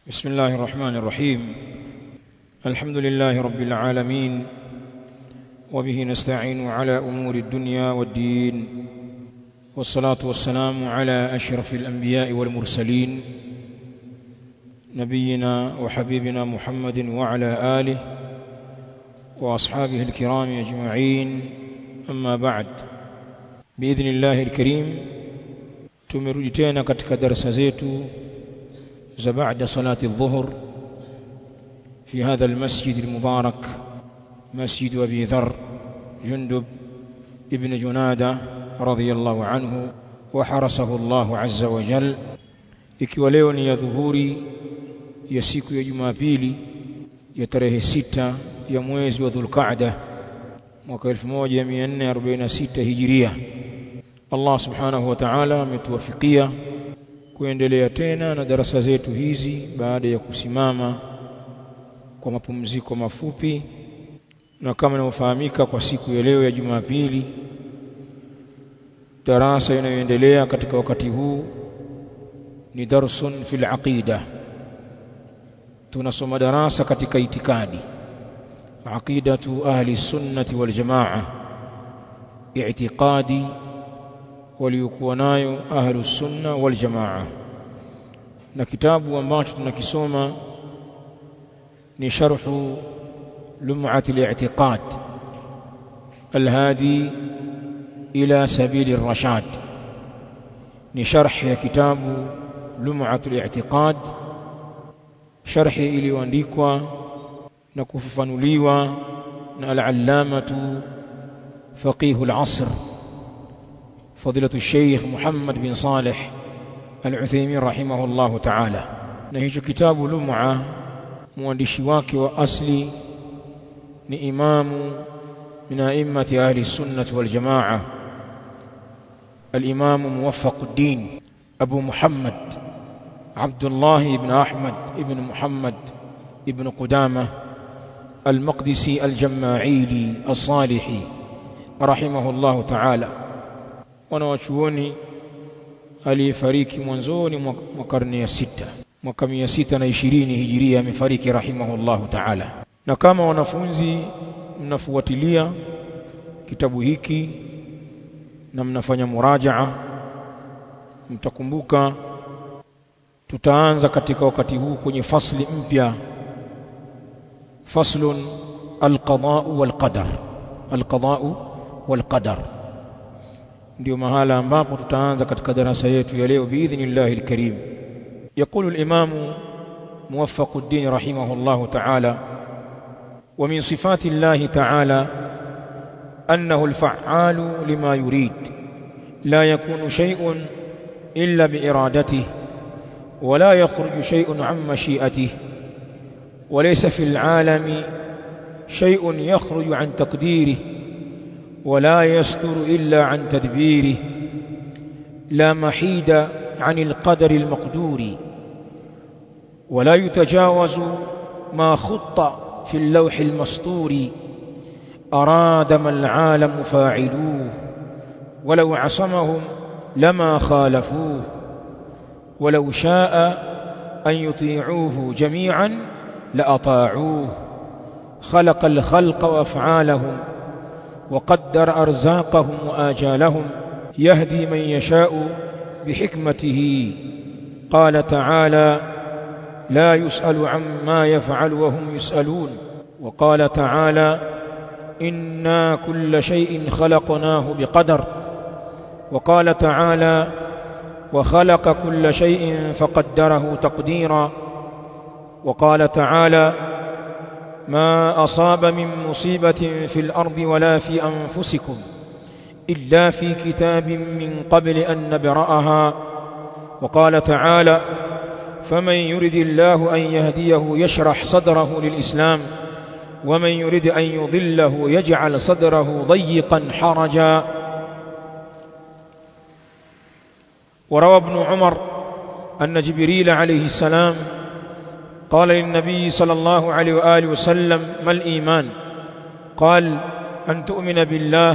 بسم الله الرحمن الرحيم الحمد لله رب العالمين وبه نستعين على أمور الدنيا والدين والصلاة والسلام على أشرف الأنبياء والمرسلين نبينا وحبيبنا محمد وعلى آله وأصحابه الكرام أجمعين أما بعد بإذن الله الكريم tumerudi tena katika darasa zetu za baada salati dhuhur في هذا المسجد المبارك مسجد أبي ذر جندب ابن جنادة رضي الله عنه وحرسه الله عز وجل ikiwa leo ni ya dhuhuri ya siku ya Jumapili ya tarehe sita ya mwezi wa Dhulqa'da mwaka 1446 Hijiria Allah subhanahu wa ta'ala ametuwafikia kuendelea tena na darasa zetu hizi baada ya kusimama kwa mapumziko mafupi na kama inavyofahamika kwa siku ya leo ya Jumapili darasa inayoendelea katika wakati huu ni darsun fil aqida tunasoma darasa katika itikadi aqidatu ahli sunnati wal jamaa i'tiqadi waliokuwa nayo ahlu sunna wal jamaa na kitabu ambacho tunakisoma ni sharhu lum'at al-i'tiqad al-hadi ila sabil ar-rashad ni sharh ya kitabu lum'at al-i'tiqad sharhi iliyoandikwa na kufafanuliwa na al-allamatu faqih al-asr فضيلة الشيخ محمد بن صالح العثيمين رحمه الله تعالى نهج كتاب لمعة مؤنشي wake wa asli ni imamu min a'immati ahli sunnah wal jamaa الإمام موفق الدين أبو محمد عبد الله بن أحمد بن محمد بن قدامة المقدسي الجماعيلي الصالحي رحمه الله تعالى wanawachuoni aliyefariki mwanzoni mwa karne ya sita mwaka mia sita na ishirini hijiria amefariki rahimahullahu taala na kama wanafunzi mnafuatilia kitabu hiki na mnafanya murajaa mtakumbuka tutaanza katika wakati huu kwenye fasli mpya faslun alqadau walqadar alqadau walqadar ndio mahala ambapo tutaanza katika darasa yetu ya leo biidhnillahi alkarim يقول الإمام موفق الدين رحمه الله تعالى ومن صفات الله تعالى أنه الفعال لما يريد لا يكون شيء إلا بإرادته ولا يخرج شيء عن مشيئته وليس في العالم شيء يخرج عن تقديره ولا يستر إلا عن تدبيره لا محيد عن القدر المقدور ولا يتجاوز ما خط في اللوح المسطور أراد ما العالم فاعلوه ولو عصمهم لما خالفوه ولو شاء أن يطيعوه جميعا لأطاعوه خلق الخلق وأفعالهم وقدر أرزاقهم وآجالهم يهدي من يشاء بحكمته قال تعالى لا يسأل عما يفعل وهم يسألون وقال تعالى إنا كل شيء خلقناه بقدر وقال تعالى وخلق كل شيء فقدره تقديرا وقال تعالى ما أصاب من مصيبة في الأرض ولا في أنفسكم إلا في كتاب من قبل أن نبرأها وقال تعالى فمن يرد الله أن يهديه يشرح صدره للإسلام ومن يرد أن يضله يجعل صدره ضيقا حرجا وروى ابن عمر أن جبريل عليه السلام قال للنبي صلى الله عليه وآله وسلم ما الإيمان قال أن تؤمن بالله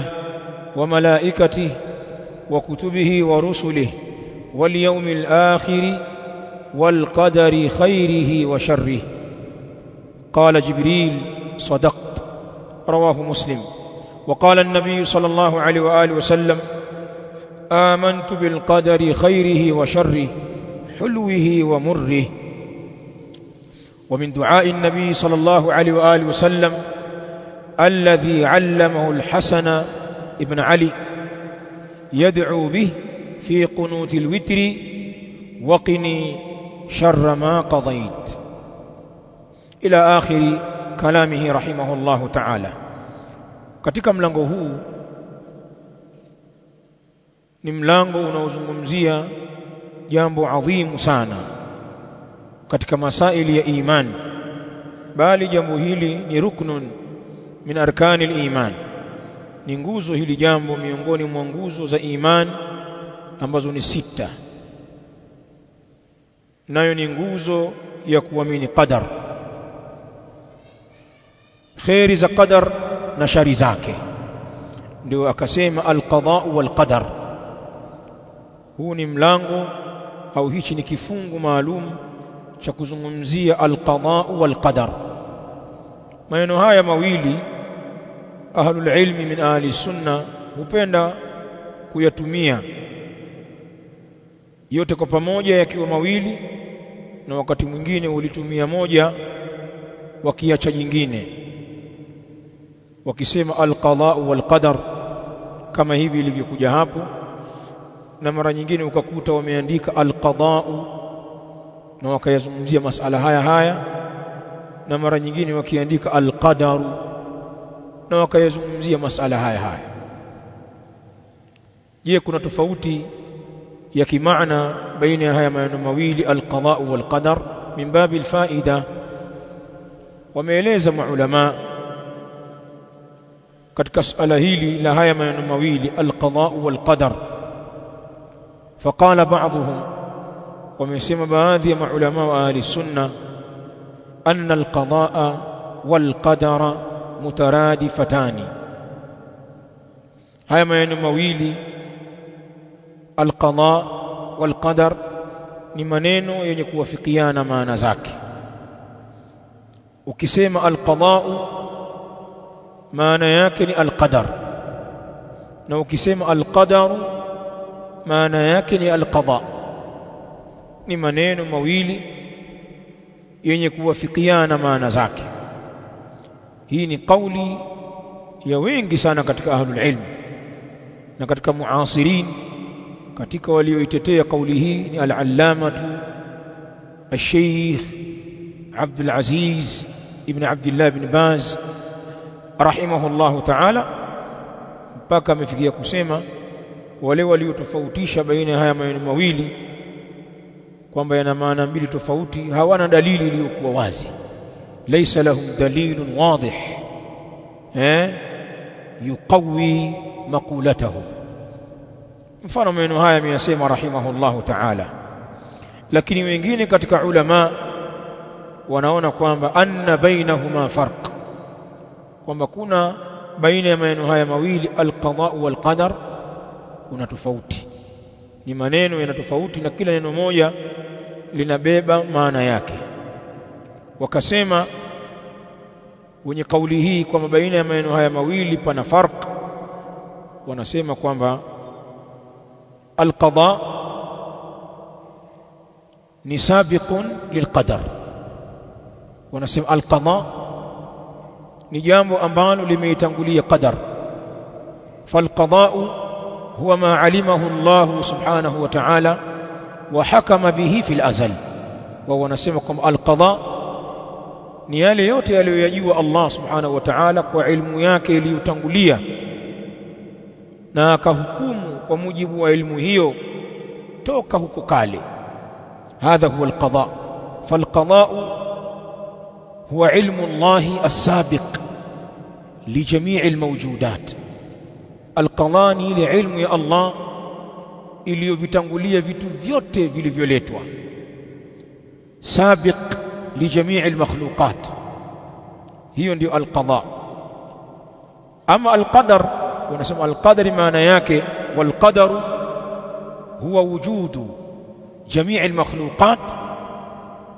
وملائكته وكتبه ورسله واليوم الآخر والقدر خيره وشره قال جبريل صدقت رواه مسلم وقال النبي صلى الله عليه وآله وسلم آمنت بالقدر خيره وشره حلوه ومره ومن دعاء النبي صلى الله عليه وآله وسلم الذي علمه الحسن ابن علي يدعو به في قنوت الوتر وقني شر ما قضيت إلى آخر كلامه رحمه الله تعالى katika mlango huu ni mlango unaozungumzia jambo adhimu sana katika masaili ya iman bali jambo hili ni ruknun min arkani al-iman ni nguzo hili jambo miongoni mwa nguzo za iman ambazo ni sita nayo ni nguzo ya kuamini qadar khairi za qadar na shari zake ndio akasema alqada wal qadar huu ni mlango au hichi ni kifungu maalum cha kuzungumzia alqada wal qadar maneno haya mawili ahlul ilmi min ahli sunna hupenda kuyatumia yote kwa pamoja yakiwa mawili na wakati mwingine ulitumia moja wakiacha jingine wakisema alqada wal qadar kama hivi ilivyokuja hapo na mara nyingine ukakuta wameandika alqada na wakayazungumzia masala haya haya na mara nyingine wakiandika alqadaru na wakayazungumzia masala haya haya je kuna tofauti ya kimaana baina ya haya maneno mawili alqada wal qadar min babi alfaida wameeleza maulama katika suala hili la haya maneno mawili alqada wal qadar فقال بعضهم ومسمى baadhi ya maulama wa ahli sunna anna alqadaa wal qadara mutaradifatani haya maneno mawili alqada wal qadar ni maneno yenye kuwafikiana maana zake ukisema alqada maana yake ni alqadar na ukisema alqadaru maana yake ni alqada ni maneno mawili yenye kuwafikiana maana zake hii ni kauli ya wengi sana katika ahlul ilm na katika muasirin katika walioitetea kauli hii ni al-allamatu al-sheikh Abdul Aziz ibn Abdullah ibn Baz rahimahullahu ta'ala mpaka amefikia kusema wale waliotofautisha baina ya haya maneno mawili kwamba yana maana mbili tofauti hawana dalili iliyokuwa wazi laysa lahum dalilun wadih eh yuqawi maqulatahu mfano maneno haya ameyasema rahimahullahu ta'ala lakini wengine katika ulama wanaona kwamba anna bainahuma farq kwamba kuna baina ya maneno haya mawili alqada wal qadar kuna tofauti ni maneno yana tofauti na kila neno moja linabeba maana yake wakasema wenye kauli hii kwamba baina ya maneno haya mawili pana farq wanasema kwamba alqada ni sabiqun lilqadar wanasema alqada ni jambo ambalo limeitangulia qadar falqada'u huwa ma alimahu Allah subhanahu wa ta'ala wa hakama bihi fil azal wa wanasema kwamba alqada ni yale yote aliyoyajua Allah subhanahu wa ta'ala kwa ilmu yake iliyotangulia na akahukumu kwa mujibu wa ilmu hiyo toka huko kale hadha huwa alqada falqada huwa ilmu Allah as-sabiq لجميع الموجودات القضاء ni ile ilmu ya Allah iliyovitangulia vitu vyote vilivyoletwa sabiq lijamii almakhluqat hiyo ndio alqada ama alqadar wanasema alqadari maana yake walqadaru huwa wujudu jamii almakhluqat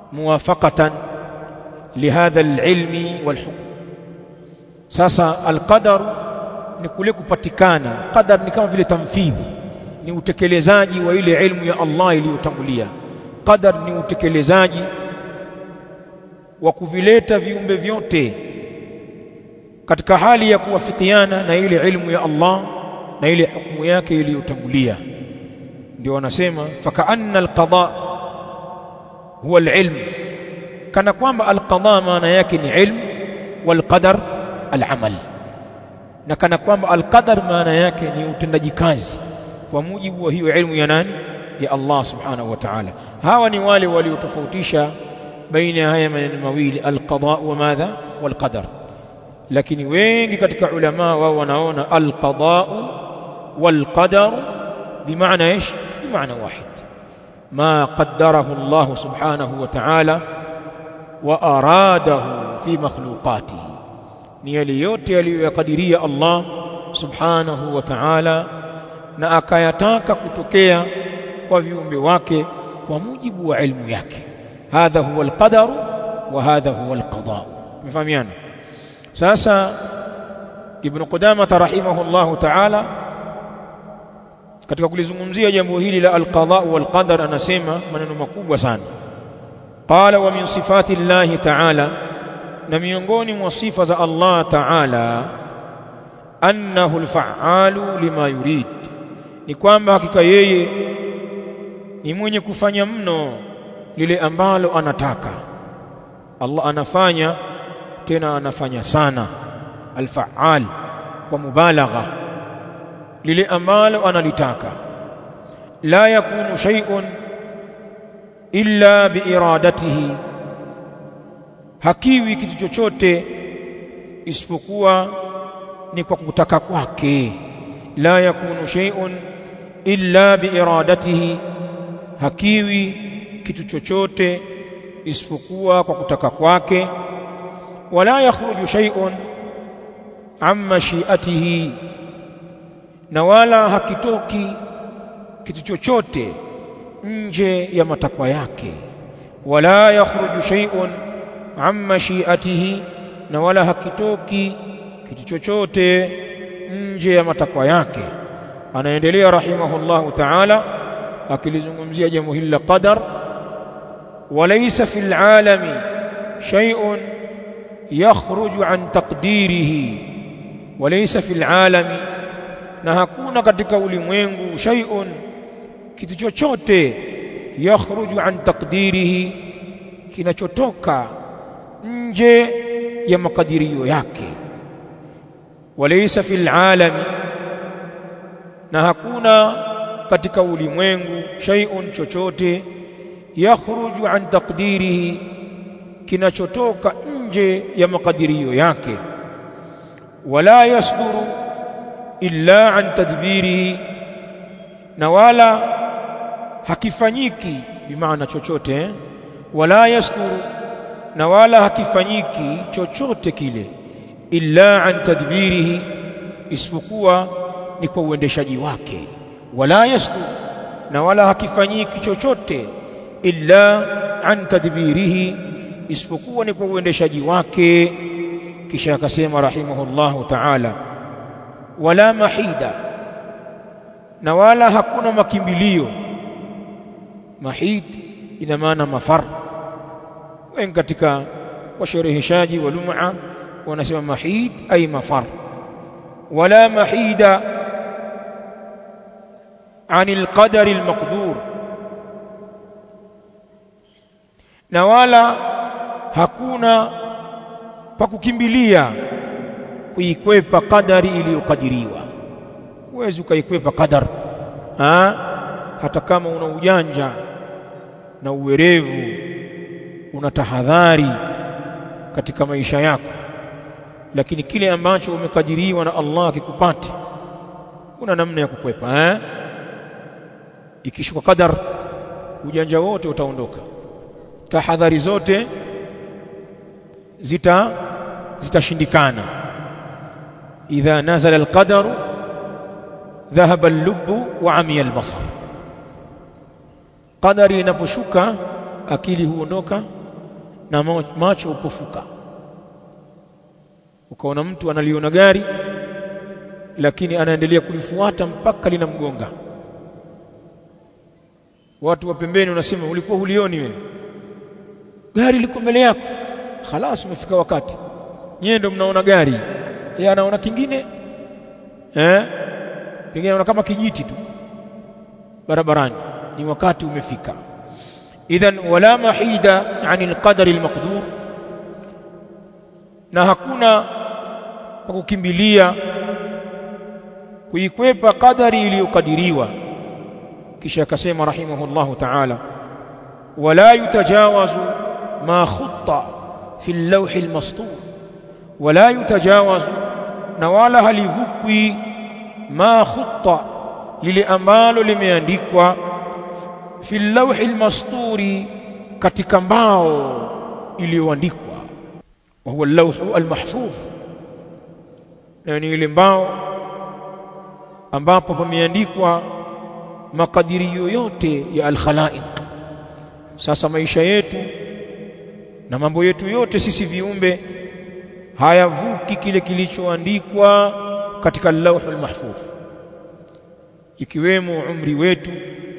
muwafaqatan lihadha alilmi walhukm sasa alqadar ni kule kupatikana qadar ni kama vile tamfidhi ni utekelezaji wa ile ilmu ya Allah iliyotangulia qadar ni utekelezaji wa kuvileta viumbe vyote katika hali ya kuwafikiana na ile ilmu ya Allah na ile hukumu yake iliyotangulia ndio wanasema fakaanna alqada huwa alilm kana kwamba alqada maana yake ni ilm walqadar alamal na kana kwamba alqadar maana yake ni utendaji kazi kwa mujibu wa hiyo ilmu ya nani ya Allah subhanahu wa ta'ala hawa ni wale waliotofautisha baina ya haya maneno mawili alqada wa madha walqadar lakini wengi katika ulama wao wanaona alqada walqadar bimaana ايش بمعنى واحد ما قدره الله سبحانه وتعالى وأراده في مخلوقاته ni yale yote aliyoyakadiria Allah subhanahu wa ta'ala na akayataka kutokea kwa viumbe wake kwa mujibu wa ilmu yake hadha huwa alqadar wa hadha huwa alqada mfahamiana sasa ibn qudamah rahimahullahu ta'ala katika kulizungumzia jambo hili la alqada wal qadar anasema maneno makubwa sana qala wa min sifati llahi ta'ala na miongoni mwa sifa za Allah ta'ala annahu alfa'alu lima yurid ni kwamba hakika yeye ni mwenye kufanya mno lile ambalo anataka Allah anafanya tena anafanya sana alfa'al kwa mubalagha lile ambalo analitaka la yakunu shay'un illa biiradatihi hakiwi kitu chochote isipokuwa ni kwa kutaka kwake la yakunu shay'un illa biiradatihi hakiwi kitu chochote isipokuwa kwa kutaka kwake wala yakhruju shay'un an mashiatihi na wala hakitoki kitu chochote nje ya matakwa yake wala yakhruju shay'un an mashiatihi na wala hakitoki kitu chochote nje ya matakwa yake anaendelea rahimahullahu ta'ala akilizungumzia jambo hili la qadar walaysa fil alami shay'un yakhruju an taqdirihi walaysa fil alami na hakuna katika ulimwengu shay'un kitu chochote yakhruju an taqdirihi kinachotoka nje ya makadirio yake walaysa fil alami na hakuna katika ulimwengu shay'un chochote yakhruju an taqdirihi kinachotoka nje ya makadirio yake wala yasduru illa an tadbirihi na wala hakifanyiki bimaana chochote eh? wala yasduru na wala hakifanyiki chochote kile illa an tadbirihi isipokuwa ni kwa uendeshaji wake wala yasduru na wala hakifanyiki chochote illa an tadbirihi isipokuwa ni kwa uendeshaji wake kisha akasema rahimahullahu ta'ala wala mahida na wala hakuna makimbilio mahid ina maana mafar wengi katika washereheshaji wa lum'a wanasema mahid ay mafar wala mahida عن القدر المقدور na wala hakuna pa kukimbilia kuikwepa kadari iliyokadiriwa huwezi ukaikwepa qadar ha? hata kama una ujanja na uwerevu una tahadhari katika maisha yako lakini kile ambacho umekadiriwa na Allah kikupate una namna ya kukwepa eh ikishuka qadar ujanja wote utaondoka tahadhari zote zita zitashindikana idha nazala alqadaru dhahaba al-lubbu wa amiya al-basar qadari inaposhuka akili huondoka na macho upofuka ukaona mtu analiona gari lakini anaendelea kulifuata mpaka linamgonga watu wa pembeni wanasema ulikuwa hulioni wewe gari liko mbele yako khalas umefika wakati nyewe ndio mnaona gari yeye anaona kingine eh pengine anaona kama kijiti tu barabarani ni wakati umefika idhan wala mahida anil qadari almaqdur na hakuna pa kukimbilia kuikwepa kadari iliyokadiriwa kisha akasema rahimahullahu ta'ala wala yutajawazu ma khutta fi al-lawh al-mastur wala yutajawazu na wala halivukwi ma khutta lile ambalo limeandikwa fi al-lawh al-masturi katika mbao iliyoandikwa wa huwa al-lawh al-mahfuz yani ile mbao ambapo pameandikwa makadirio yote ya al-khalaiq sasa maisha yetu na mambo yetu yote sisi viumbe hayavuki kile kilichoandikwa katika lauhul mahfuz ikiwemo umri wetu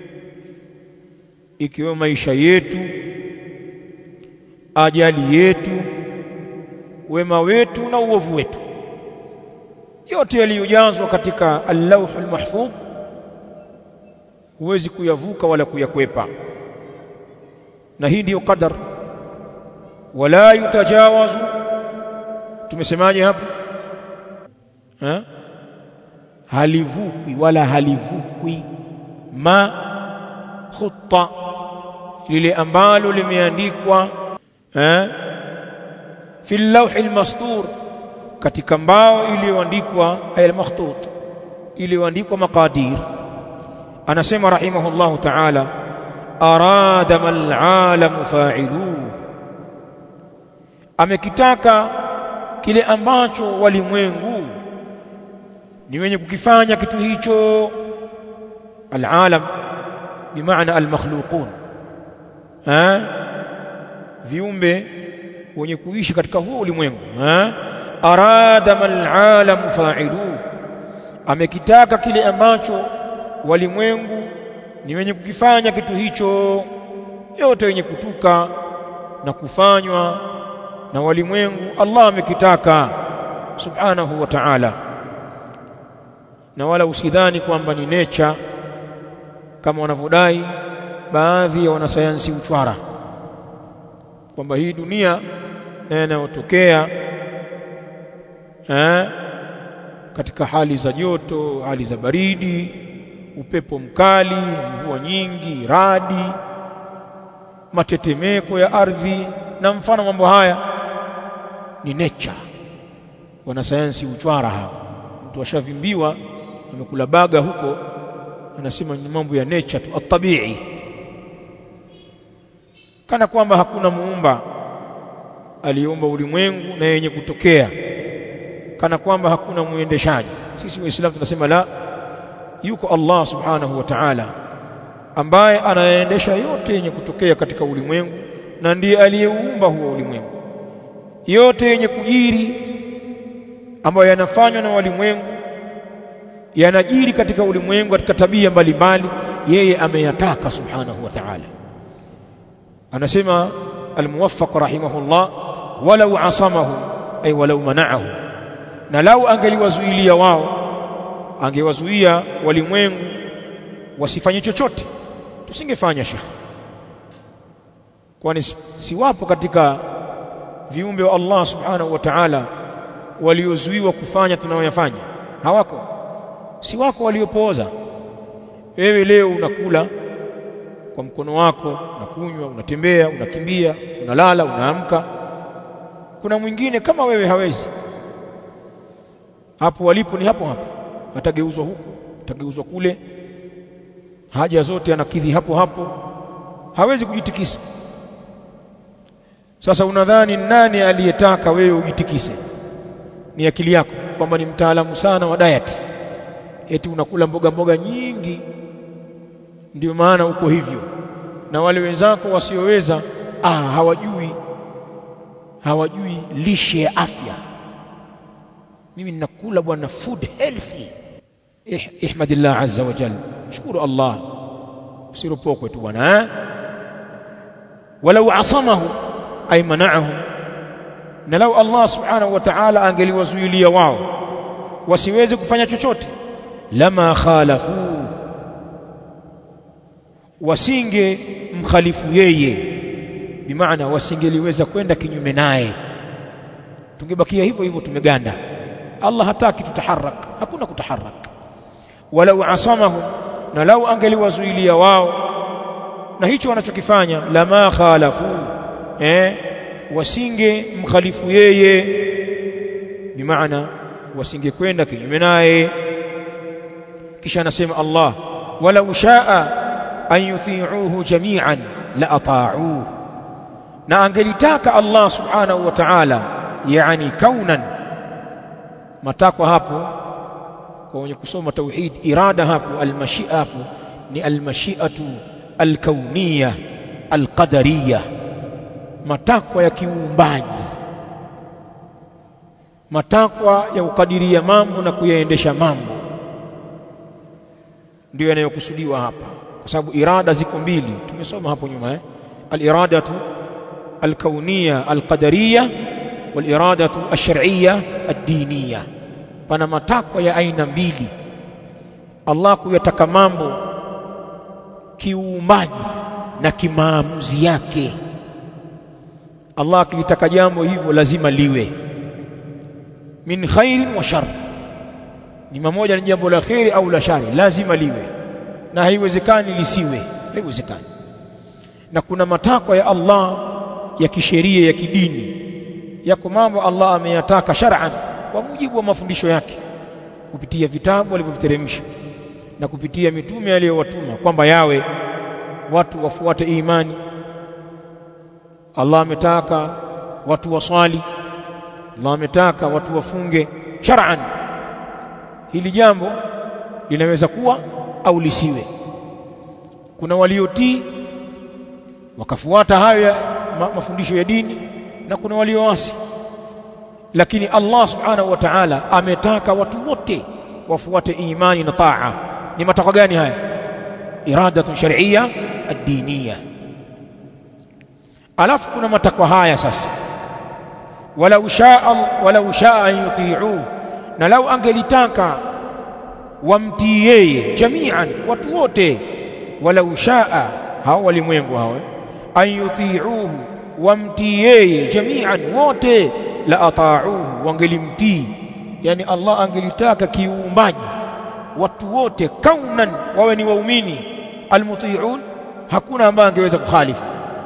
ikiwemo maisha yetu ajali yetu wema wetu na uovu wetu yote yaliyojazwa katika al-lawhul mahfuz huwezi kuyavuka wala kuyakwepa na hii ndiyo qadar wala yutajawazu tumesemaje hapo ha? halivukwi wala halivukwi ma khutta lile ambalo limeandikwa eh fi al-lawh al-mastur katika mbao iliyoandikwa al-makhtut iliyoandikwa maqadir anasema rahimahullahu ta'ala arada mal alam fa'iluhu amekitaka kile ambacho walimwengu ni wenye kukifanya kitu hicho alalam bimaana almakhluqun ha viumbe wenye kuishi katika huo ulimwengu ha arada mal alam fa'ilu amekitaka kile ambacho walimwengu ni wenye kukifanya kitu hicho yote wenye kutuka na kufanywa na walimwengu Allah amekitaka subhanahu wa ta'ala na wala usidhani kwamba ni nature kama wanavyodai baadhi ya wanasayansi uchwara kwamba hii dunia na yanayotokea eh katika hali za joto hali za baridi upepo mkali mvua nyingi radi matetemeko ya ardhi na mfano mambo haya ni nature wanasayansi uchwara hapa mtu ashavimbiwa amekula baga huko anasema ni mambo ya nature tu atabii kana kwamba hakuna muumba aliumba ulimwengu na yenye kutokea kana kwamba hakuna muendeshaji sisi waislamu tunasema la yuko Allah subhanahu wa ta'ala ambaye anaendesha yote yenye kutokea katika ulimwengu na ndiye aliyeuumba huo ulimwengu yote yenye kujiri ambayo yanafanywa na walimwengu yanajiri katika ulimwengu katika tabia mbalimbali yeye ameyataka subhanahu wa ta'ala anasema almuwaffaq rahimahullah walau asamahu ay walau mana'ahu na lau angeliwazuilia wao angewazuia walimwengu wasifanye chochote tusingefanya shekh kwani si wapo katika viumbe wa Allah subhanahu wa ta'ala waliozuiwa kufanya tunayoyafanya hawako si wako waliopooza wewe leo unakula kwa mkono wako unakunywa unatembea unakimbia unalala unaamka kuna mwingine kama wewe hawezi hapo walipo ni hapo hapo atageuzwa huku atageuzwa kule haja zote anakidhi hapo hapo hawezi kujitikisa sasa unadhani nani aliyetaka wewe ujitikise ni akili yako kwamba ni mtaalamu sana wa diet eti unakula mboga mboga nyingi ndio maana uko hivyo na wale wenzako wasioweza ah hawajui hawajui lishe ya afya mimi ninakula bwana food healthy eh, ihmadillah azza wa jalla shukuru Allah usiropokwe tu bwana eh walau asamahu ay mana'ahum na lau Allah subhanahu wa ta'ala angeliwazuilia wao wasiweze kufanya chochote lama khalafu wasinge mkhalifu yeye bimaana wasingeliweza kwenda kinyume naye tungebakia hivyo hivyo tumeganda Allah hataki tutaharak hakuna kutaharak walau asamahum na lau angeliwazuilia wao na hicho wanachokifanya lama khalafu eh wasinge mkhalifu yeye bimaana wasingekwenda kinyume naye kisha anasema Allah walau shaa an yuti'uhu jami'an la ata'uhu na angelitaka Allah subhanahu wa ta'ala yani kaunan matakwa hapo kwa wenye kusoma tauhid irada hapo almashia hapo ni almashiatu alkauniyya alqadariyya matakwa ya kiuumbaji matakwa ya kukadiria mambo na kuyaendesha mambo ndio yanayokusudiwa hapa kwa sababu irada ziko mbili tumesoma hapo nyuma eh al-iradatu al-kauniyya al-qadariyya wal-iradatu ash-shar'iyya ad-diniyya pana matakwa ya aina mbili Allah kuyataka mambo kiuumbaji na kimaamuzi yake Allah akilitaka jambo hivyo lazima liwe min khairin wa shar ni mamoja ni jambo la khairi au la shari lazima liwe na haiwezekani lisiwe haiwezekani na kuna matakwa ya Allah ya kisheria ya kidini yako mambo Allah ameyataka shar'an kwa mujibu wa mafundisho yake kupitia vitabu alivyoviteremsha na kupitia mitume aliyowatuma kwamba yawe watu wafuate imani Allah ametaka watu waswali Allah ametaka watu wafunge shar'an hili jambo linaweza kuwa au lisiwe kuna waliotii wakafuata hayo ya ma, mafundisho ya dini na kuna walioasi lakini Allah subhanahu wa ta'ala ametaka watu wote wafuate imani na taa ni matakwa gani haya iradatun shar'iyya ad-diniyya alafu kuna matakwa haya sasa walau shaa walau shaa an yuti'u na lau angelitaka wamtii yeye jami'an watu wote walau shaa hao walimwengu hao an yuti'uhu wamtii yeye jami'an wote la ata'uhu wangelimtii yani Allah angelitaka kiumbaji watu wote kaunan wawe ni waumini almuti'un hakuna ambaye angeweza kukhalifu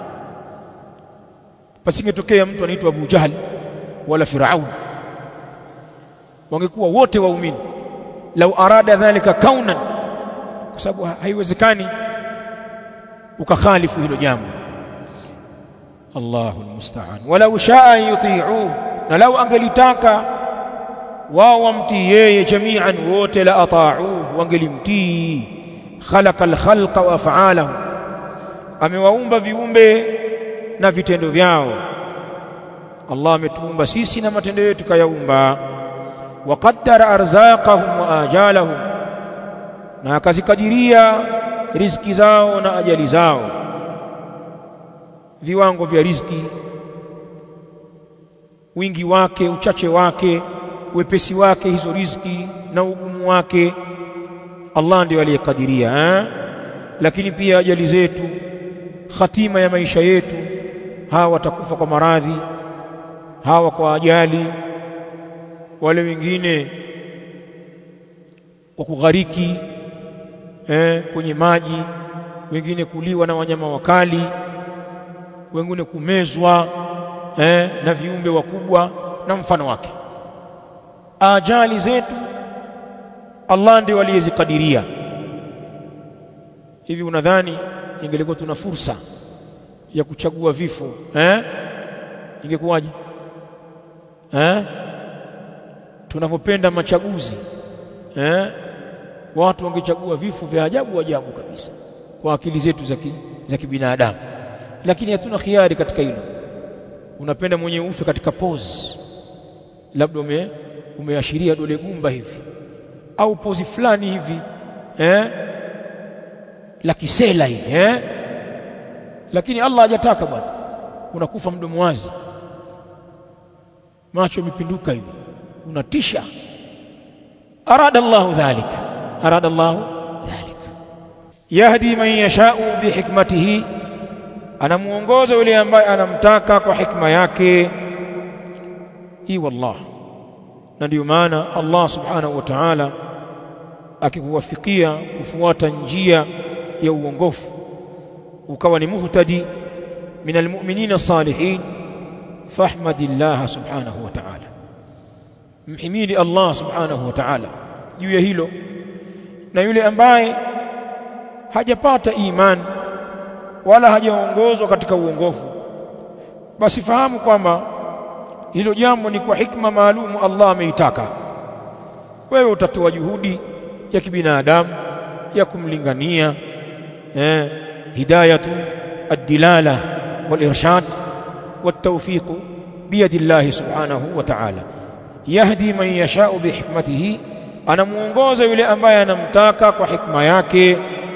pasingetokea mtu anaitwa Abu Jahl wala Firaun wangekuwa wote waumini lau arada dhalika kaunan kwa sababu haiwezekani ukakhalifu hilo jambo Allahu almusta'an walau shaa yuti'u na lau angelitaka wao wamtii yeye jami'an wote la ata'u wangelimtii khalaqa alkhalqa wa af'alahu amewaumba viumbe na vitendo vyao Allah ametuumba sisi na matendo yetu kayaumba waqaddara arzaqahum wa ajalahum na akazikadiria riziki zao na ajali zao viwango vya riziki wingi wake uchache wake wepesi wake hizo riziki na ugumu wake Allah ndiyo aliyekadiria eh? lakini pia ajali zetu hatima ya maisha yetu hawa watakufa kwa maradhi hawa kwa ajali wale wengine kwa kughariki eh, kwenye maji wengine kuliwa na wanyama wakali wengine kumezwa eh, na viumbe wakubwa na mfano wake ajali zetu Allah ndiye aliyezikadiria hivi unadhani ingelikuwa tuna fursa ya kuchagua vifo eh ingekuwaje eh tunavyopenda machaguzi eh watu wangechagua vifo vya ajabu ajabu kabisa kwa akili zetu za za kibinadamu lakini hatuna khiari katika hilo unapenda mwenye ufe katika pose labda ume umeashiria dole gumba hivi au pozi fulani hivi eh la kisela hivi eh lakini Allah hajataka bwana unakufa mdomo wazi macho yamepinduka hivi unatisha arada Allah dhalik arada Allah dhalik yahdi man yashau bihikmatihi anamuongoza yule ambaye anamtaka kwa hikma yake hii wallah na ndio maana Allah subhanahu wa ta'ala akikuwafikia kufuata njia ya uongofu ukawa ni muhtadi min almu'minina salihin fahmadillah subhanahu wa ta'ala mhimidi Allah subhanahu wa ta'ala juu ya hilo na yule ambaye hajapata imani wala hajaongozwa katika uongofu basi fahamu kwamba hilo jambo ni kwa hikma maalumu Allah ameitaka wewe utatoa juhudi ya kibinadamu ya kumlingania eh hidayatu ad-dilala wal-irshad wat-tawfiq biyadi Allah subhanahu wa ta'ala yahdi man yasha'u bihikmatihi anamuongoza yule ambaye anamtaka kwa hikma yake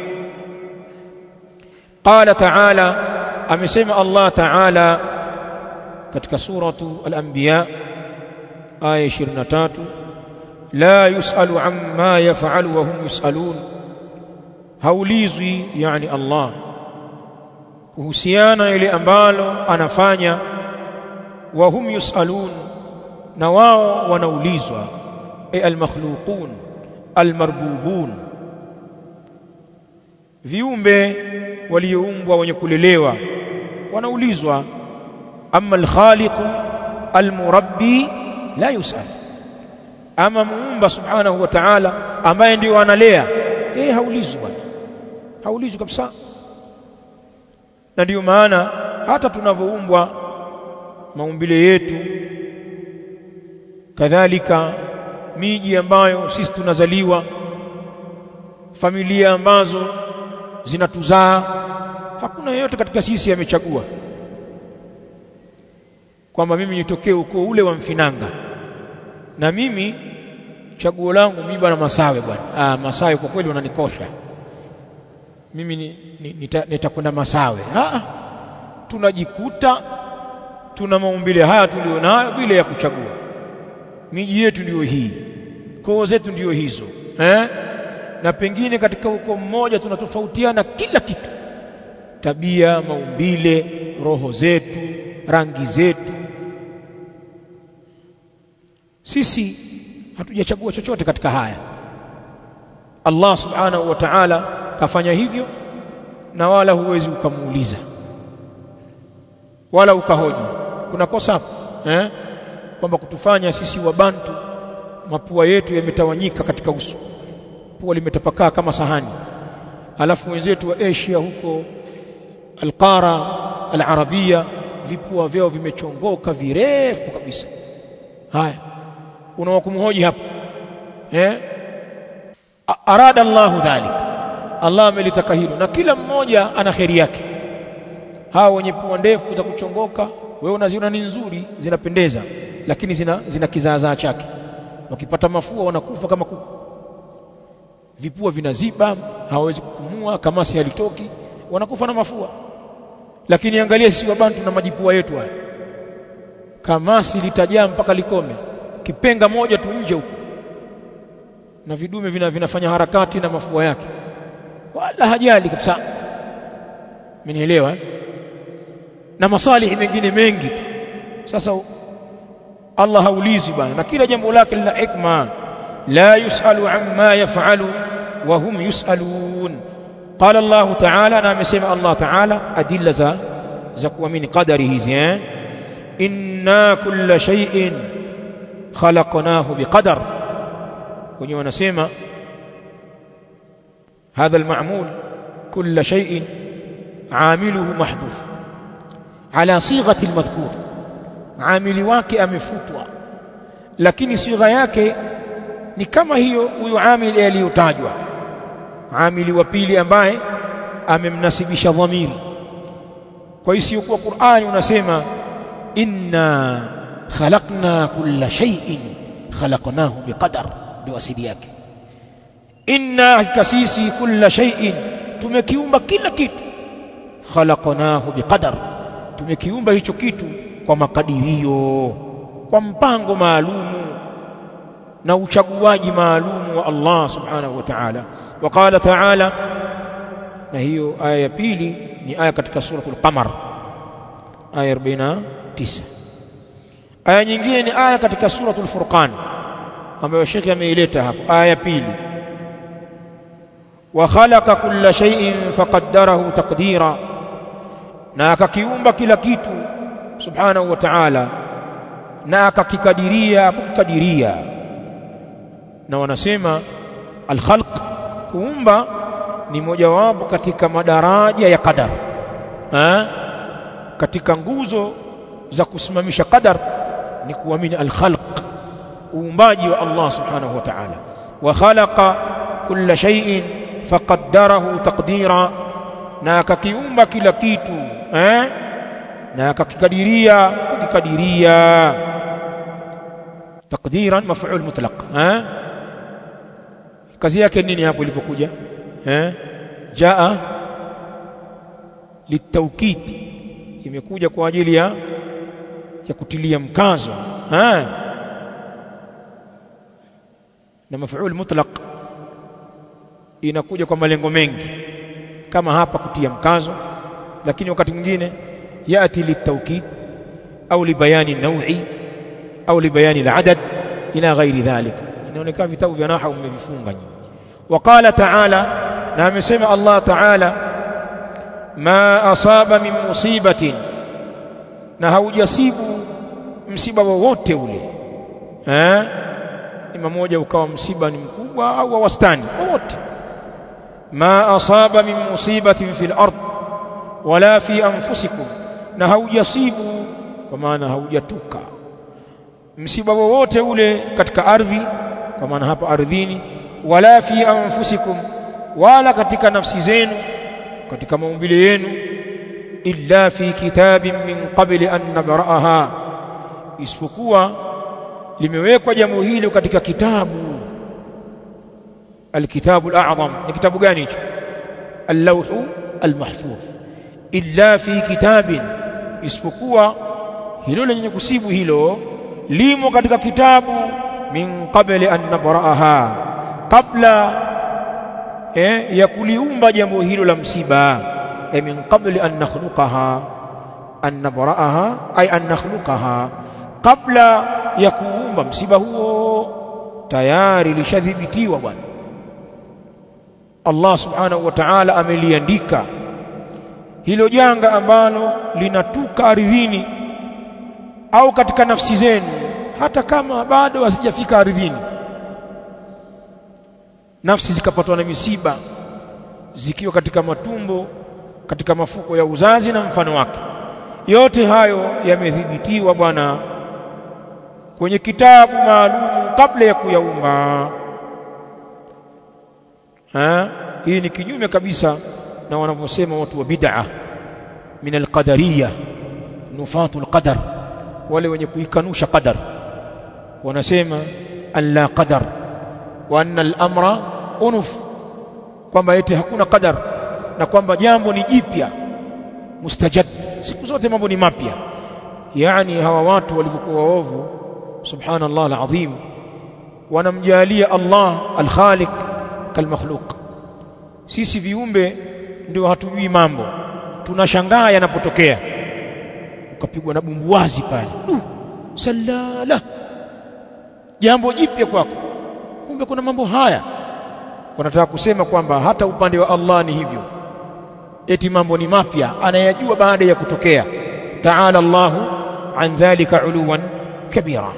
qala ta'ala amesema Allah ta'ala katika suratu al-anbiya aya 23 la yusalu amma yaf'alu wa hum yusalun haulizwi yani Allah kuhusiana ile ambalo anafanya wa hum yusalun na wao wanaulizwa ay al-makhluqun al-marbubun viumbe walioumbwa wenye kulelewa wanaulizwa amma al-khaliq al-murabbi la yusal ama muumba subhanahu wa ta'ala ambaye ndio analea eh haulizwi bwana haulizwi kabisa na ndio maana hata tunavyoumbwa maumbile yetu kadhalika miji ambayo sisi tunazaliwa familia ambazo zinatuzaa hakuna yeyote katika sisi amechagua kwamba mimi nitokee ukoo ule wa Mfinanga na mimi chaguo langu mimi bwana Masawe bwana ah Masawe kwa kweli wananikosha mimi nitakwenda nita Masawe ah tunajikuta tuna maumbile haya tulionayo bila ya kuchagua miji yetu ndiyo hii koo zetu ndiyo hizo eh na pengine katika ukoo mmoja tunatofautiana kila kitu tabia maumbile roho zetu rangi zetu sisi hatujachagua chochote katika haya Allah subhanahu wa ta'ala kafanya hivyo na wala huwezi ukamuuliza wala ukahoji kuna kosa hapo eh kwamba kutufanya sisi wabantu mapua yetu yametawanyika katika uso pua limetapakaa kama sahani alafu wenzetu wa Asia huko alqara alarabia vipua vyao vimechongoka virefu kabisa haya unawakumhoji hapo eh arada Allah dhalik Allah amelitaka hilo na kila mmoja ana kheri yake hao wenye pua ndefu za kuchongoka wewe unaziona ni nzuri zinapendeza lakini zina zina kizaazaa chake wakipata mafua wanakufa kama kuku vipua vinaziba hawawezi kupumua kamasi halitoki wanakufa na mafua lakini angalia sisi wabantu na majipua yetu haya kamasi litajaa mpaka likome kipenga moja tu nje huko na vidume vina, vinafanya harakati na mafua yake wala hajali kabisa mnielewa eh? na masalihi mengine mengi tu sasa Allah haulizi bwana na kila jambo lake lina hikma la yusalu amma yafalu wa hum yusalun qala Allah ta'ala na amesema Allah ta'ala adilla za za kuamini qadari hizi eh inna kulla shay'in khalaqnahu biqadar kwenye wanasema هذا المعمول كل شيء عامله محذوف على صيغه المذكور عامل wake amefutwa lakini sigha yake ni kama hiyo huyo amili aliyotajwa amili wa pili ambaye amemnasibisha dhamiri kwa hiyo sio kwa Qur'ani unasema inna khalaqna kulla shay'in khalaqnahu biqadar ndio asili yake inna hakika sisi kulla shay'in tumekiumba kila kitu khalaqnahu biqadar tumekiumba hicho kitu kwa makadirio kwa mpango maalumu na uchaguaji maalumu wa Allah subhanahu wa ta'ala waqala ta'ala na hiyo aya ya pili ni aya katika suratul qamar aya 49 aya nyingine ni aya katika suratul furqan ambayo shekhi ameileta hapo aya ya pili wa khalaqa kulla shay'in faqaddarahu taqdira na akakiumba kila kitu subhanahu wa ta'ala na akakikadiria kukadiria na wanasema alkhalq kuumba ni mojawapo katika madaraja ya qadar ha? katika nguzo za kusimamisha qadar ni kuamini alkhalq uumbaji wa Allah subhanahu wa ta'ala wa khalaqa kulla shay'in faqaddarahu taqdira na akakiumba kila kitu eh na akakikadiria kukikadiria taqdiran maf'ul mutlaq eh kazi yake nini hapo ilipokuja eh jaa litawkid imekuja kwa ajili ya ya kutilia mkazo eh na maf'ul mutlaq inakuja kwa malengo mengi kama hapa kutia mkazo lakini wakati mwingine yati litawkid au libayani naui au libayani aladad ila ghairi dhalika inaonekana vitabu vya nahwu mmevifunga nyinyi وقال تعالى na amesema Allah Ta'ala ma asaba min musibatin na haujasibu msiba wowote ule eh ima moja ukawa msiba ni mkubwa au wa wastani wowote ma asaba min musibatin fil ard wala fi anfusikum na haujasibu kwa maana haujatuka msiba wowote ule katika ardhi kwa maana hapa ardhini wala fi anfusikum wala katika nafsi zenu katika maumbile yenu illa fi kitabin min qabli an nabraha isipokuwa limewekwa jambo hilo katika kitabu alkitabu alazam ni kitabu gani hicho allawhu almahfuz illa fi kitabin isipokuwa hilo lenye kusibu hilo limo katika kitabu min qabli an nabraha kabla eh, ya kuliumba jambo hilo la msiba eh, min qabli an nakhluqaha an nabraaha ay an nakhluqaha kabla ya kuumba msiba huo tayari lishadhibitiwa bwana Allah subhanahu wa ta'ala ameliandika hilo janga ambalo linatuka ardhini au katika nafsi zenu hata kama bado hasijafika ardhini nafsi zikapatwa na misiba zikiwa katika matumbo katika mafuko ya uzazi na mfano wake yote hayo yamedhibitiwa bwana kwenye kitabu maalum kabla ya kuyaumba ha hii ni kinyume kabisa na wanavyosema watu wa bid'a min alqadariyya nufatu alqadar wale wenye kuikanusha qadar wanasema an la qadar wa anna al-amra unuf kwamba eti hakuna qadar na kwamba jambo ni jipya mustajad siku zote mambo ni mapya yani hawa watu walivyokuwa waovu subhanallah alazim wanamjalia Allah al-khaliq kalmakhluq sisi viumbe ndio hatujui mambo tunashangaa yanapotokea ukapigwa na bumbuwazi pale uh, salala jambo jipya kwako kumbe kuna mambo haya wanataka kusema kwamba hata upande wa Allah ni hivyo eti mambo ni mapya anayajua baada ya kutokea ta'ala Allahu an dhalika uluwan kabira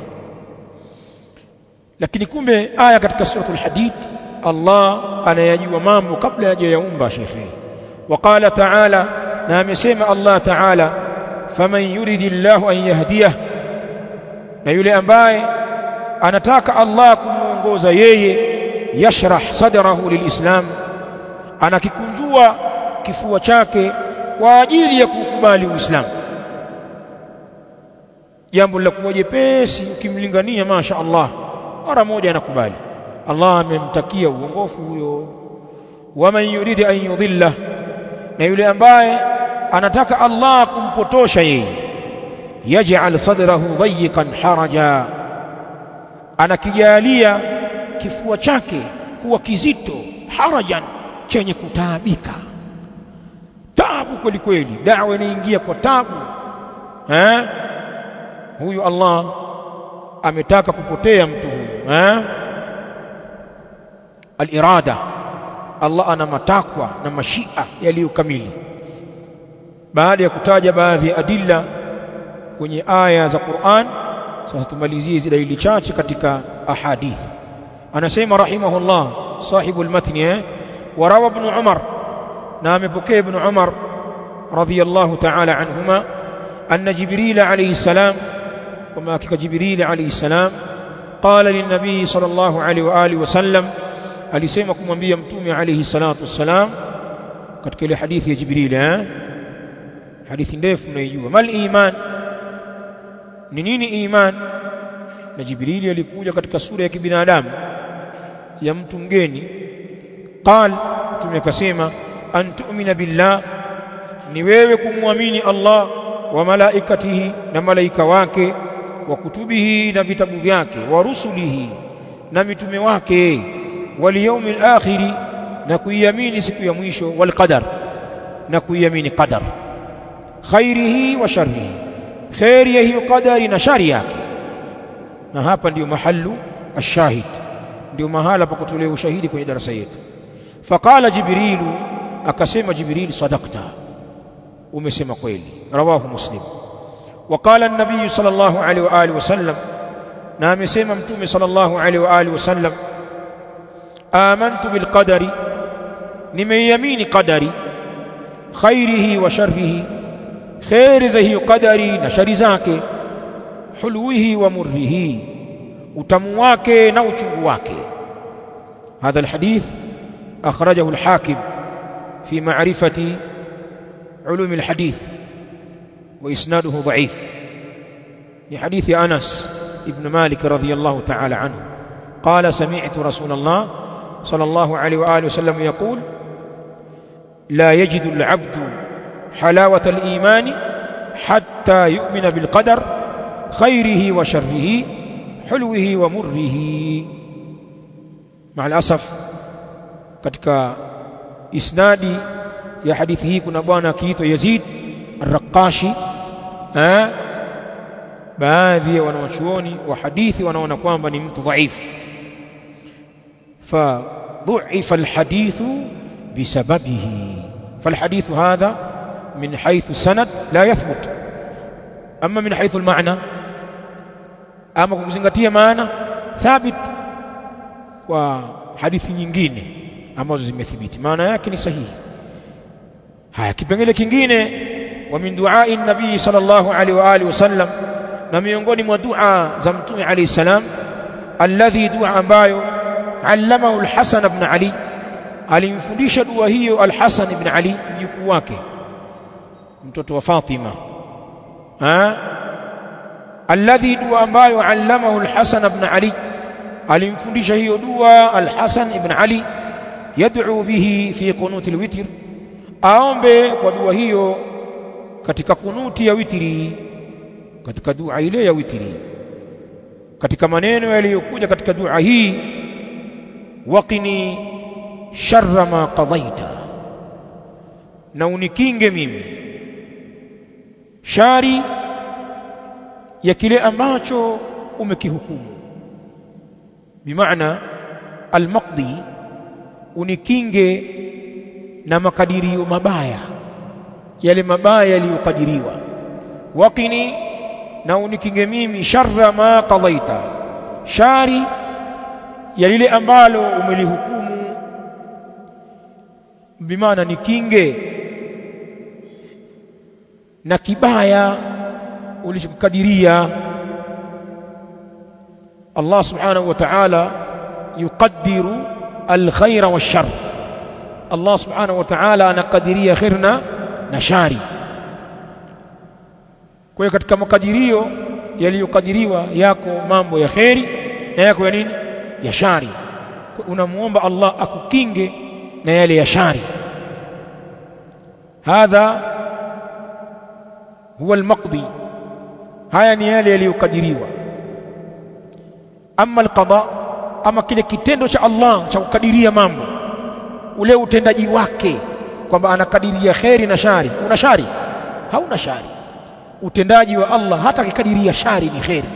lakini kumbe aya katika suratul hadid Allah anayajua mambo kabla hajayaumba shekhe وقال تعالى na amesema Allah Ta'ala faman yuridillahu an yahdiyah na yule ambaye anataka Allah kumuongoza yeye yashrah sadrahu lilislam anakikunjua kifua chake kwa ajili ya kukubali uislamu jambo la kuwa jepesi ukimlingania masha Allah mara moja anakubali Allah amemtakia uongofu huyo waman yuridi an yudhilla na yule ambaye anataka Allah kumpotosha yeye yaj'al sadrahu dayiqan haraja anakijalia kifua chake kuwa kizito harajan chenye kutaabika tabu kweli kweli dawa inaingia kwa tabu eh huyu Allah ametaka kupotea mtu huyu eh al-irada Allah ana matakwa na mashia yaliyokamili baada ya kutaja baadhi ya adilla kwenye aya za Qur'an sasa tumalizie hizi dalili chache katika ahadith anasema rahimahullah sahibu al-matn eh warawa ibn Umar na amepokea ibn Umar radiyallahu ta'ala anhuma anna Jibril alayhi salam kama hakika Jibril alayhi salam qala lin-nabi sallallahu alayhi wa alihi wasallam alisema kumwambia mtume alayhi salatu wassalam katika ile hadithi ya Jibril eh hadithi ndefu mnaijua mal iman ni nini iman na Jibril alikuja katika sura ya kibinadamu ya mtu mgeni qal mtume akasema an tu'mina billah ni wewe kumwamini Allah wa malaikatihi na malaika wake wa kutubihi na vitabu vyake wa rusulihi na mitume wake wal yawmil akhiri na kuiamini siku ya mwisho wal qadar na kuiamini qadar khairihi wa sharrihi khairi ya hiyo qadari na shari yake na hapa ndiyo mahallu ashahid ndio mahala pa kutolea ushahidi kwenye darasa yetu faqala jibrilu akasema jibril sadaqta umesema kweli rawahu muslim وقال النبي صلى الله عليه واله وسلم na amesema mtume sallallahu alaihi wa alihi wasallam amantu bil qadari nimeiamini qadari khairihi wa sharrihi khairi za hiyo qadari na shari zake hulwihi wa murrihi utamu wake na uchungu wake هذا الحديث أخرجه الحاكم في معرفة علوم الحديث وإسناده ضعيف لحديث أنس ابن مالك رضي الله تعالى عنه قال سمعت رسول الله صلى الله عليه وآله وسلم يقول لا يجد العبد حلاوة الإيمان حتى يؤمن بالقدر خيره وشره حلوه ومره مع الأسف katika isnadi ya hadithi hii kuna bwana akiitwa Yazid Ar-Raqashi eh baadhi ya wanawachuoni wa hadithi wanaona kwamba ni mtu dhaifu fa dhu'ifa al-hadithu bisababihi فالحديث هذا من حيث سند لا يثبت أما من حيث المعنى أما kuzingatia maana thabit kwa hadithi nyingine ambazo zimethibiti maana yake ni sahihi haya kipengele kingine wa min duai nabii sallallahu alaihi wa alihi wasallam na miongoni mwa dua za mtume alayhi salam alladhi dua ambayo allamahu al-Hasan ibn Ali alimfundisha dua hiyo al-Hasan ibn Ali mjukuu wake mtoto wa Fatima ha alladhi dua ambayo allamahu al-Hasan ibn Ali alimfundisha hiyo dua al-Hasan ibn Ali yad'u bihi fi qunuti al-witr aombe kwa dua hiyo katika kunuti ya witri katika dua ile ya witri katika maneno yaliyokuja katika dua hii waqini sharra ma qadaita na unikinge mimi shari ya kile ambacho umekihukumu bimaana almaqdi unikinge na makadirio mabaya yale mabaya yaliyokadiriwa waqini na unikinge mimi sharra ma qadaita shari ya lile ambalo umelihukumu bimaana nikinge na kibaya ulichokadiria Allah subhanahu wa ta'ala yuqaddiru alkhaira washar Allah subhanahu wa ta'ala anakadiria khairna na shari kwa hiyo katika makadirio yaliyokadiriwa yako mambo ya kheri na yako ya nini ya shari unamuomba Allah akukinge na yale ya shari hadha huwa almaqdi haya ni yale yaliyokadiriwa ama alqada ama kile kitendo cha Allah cha kukadiria mambo ule utendaji wake kwamba anakadiria kheri na shari una shari hauna shari utendaji wa Allah hata akikadiria shari ni kheri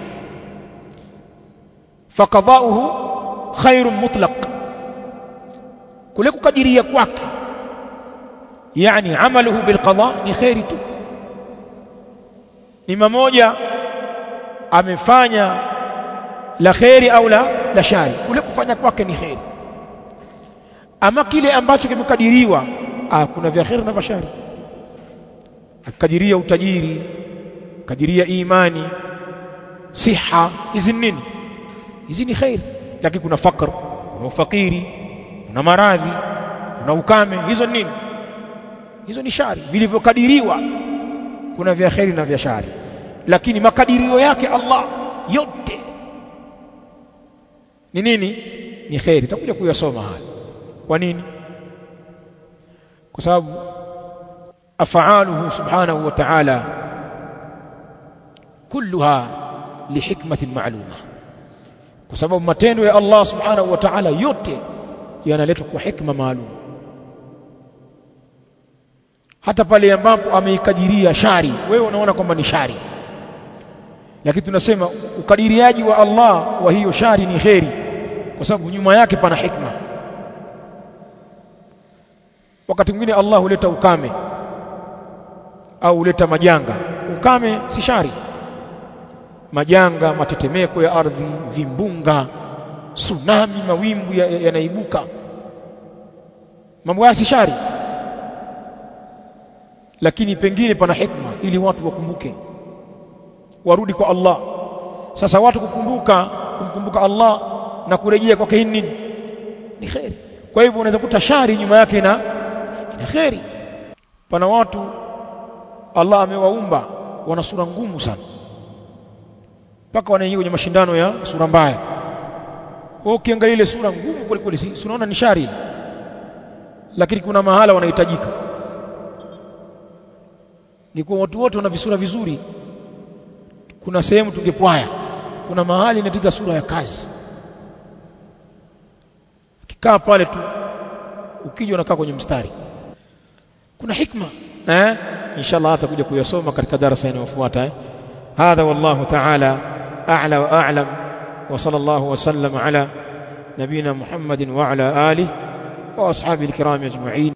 faqadauhu khairun mutlaq kule kukadiria kwake yani amaluhu bilqada ni kheri tu ni mmoja amefanya la kheri au la la shari kule kufanya kwake ni kheri ama kile ambacho kimekadiriwa ah kuna vya kheri na vya shari akadiria utajiri kadiria imani siha hizi nini hizi ni khair lakini kuna fakr kuna ufakiri kuna maradhi kuna ukame hizo nini hizo ni shari vilivyokadiriwa kuna vya kheri na vya shari lakini makadirio yake Allah yote ni nini ni kheri takuja kuyasoma haya kwa nini kwa sababu afaaluhu subhanahu wa ta'ala kulluha lihikmatin ma'luma kwa sababu matendo ya Allah subhanahu wa ta'ala yote yanaletwa kwa hikma maalum hata pale ambapo ameikadiria shari wewe unaona kwamba ni shari lakini tunasema ukadiriaji wa Allah wa hiyo shari ni kheri kwa sababu nyuma yake pana hikma wakati mwingine Allah huleta ukame au huleta majanga ukame si shari majanga matetemeko ya ardhi vimbunga tsunami mawimbu yanaibuka ya, ya mambo haya si shari lakini pengine pana hikma ili watu wakumbuke warudi kwa Allah sasa watu kukumbuka kumkumbuka Allah na kurejea kwake nini ni kheri kwa hivyo unaweza kuta shari nyuma yake na ina kheri pana watu Allah amewaumba wana sura ngumu sana mpaka wanaingia kwenye mashindano ya sura mbaya wewe ukiangalia ile sura ngumu kweli kweli si unaona ni shari lakini kuna mahala wanahitajika ni kwa watu wote wana visura vizuri kuna sehemu tungepwaya kuna mahali inatika sura ya kazi ukikaa pale tu ukija unakaa kwenye mstari kuna hikma eh inshallah atakuja kuyasoma katika darasa inayofuata eh هذا والله تعالى أعلى وأعلم وصلى الله وسلم على نبينا محمد وعلى آله وأصحابه الكرام أجمعين